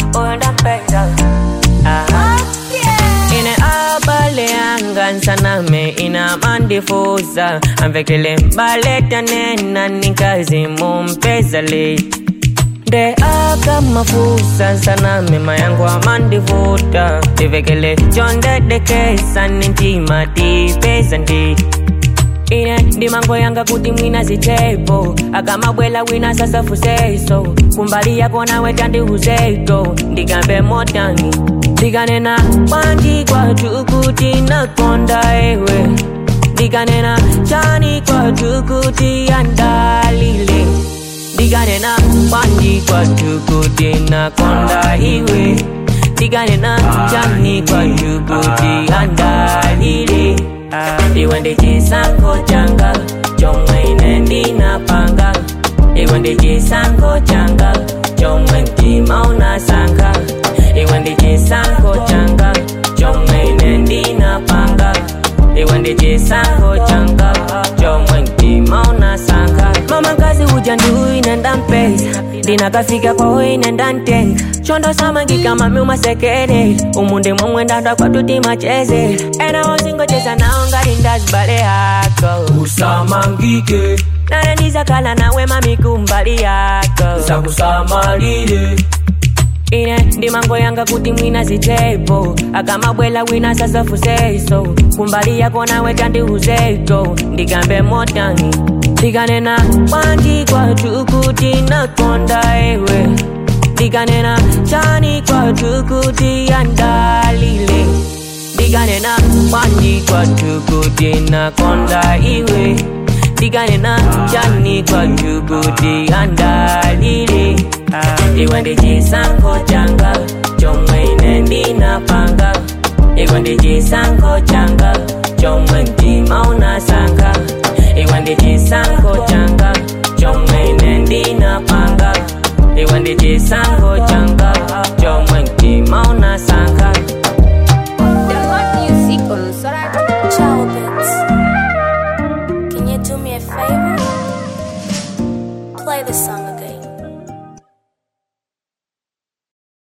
uyo ndampeza Aha. ine abale anga nsaname ina mandifuza amvekele mbaleta nena nikazi mumpeza le nde akamafusa nsaname mayangu amandivuta tivekele chondedekesa nintima tipeza ndi ine ndimango yanga kuti mwina zitepo akamabwela wina sasa fuseso kumbali yako nawe tandiuzeto ndikambe motani ndikanena bwanji kwatu kuti nakonda ewe ndikanena chani kwatu kuti yandalile ndikanena bwanji kwatu kuti nakonda iwe ndikanena chani kwatu kuti yandalile iwe ndi chisankho changa chomwe ine ndinapanga iwe ndi chisankho changa chomwe mtima unasankha iwe ndi chisankho changa chomwe ine ndinapanga iwe ndi chisankho changa chomwe mtima unasankha mama kazi uja ndiuyu ine ndampeza ndinakafika kwawo ine ndantenga chondo samangika mami umasekere umu ndi momwe ndandwa kwatuti macheze ena wozingocheza nawo ngati ndazibale yako usamangike nane ndizakhala nawe mami kumbali yako zakusamalire ine ndimango yanga kuti mwina zitepo akamabwela wina sasa fuseso kumbali yako nawe tandiuzeto ndikambe motani ndikanena bwanji kwatu kuti nakonda ewe ndikanena chani kwatu kuti yandalile ndikanena bwanji kwatu kuti nakonda iwe ndikanena chani kwatu kuti yandalile iwe ndi chisankho changa chomwe ine ndinapanga iwe ndi chisankho changa chomwe mtima unas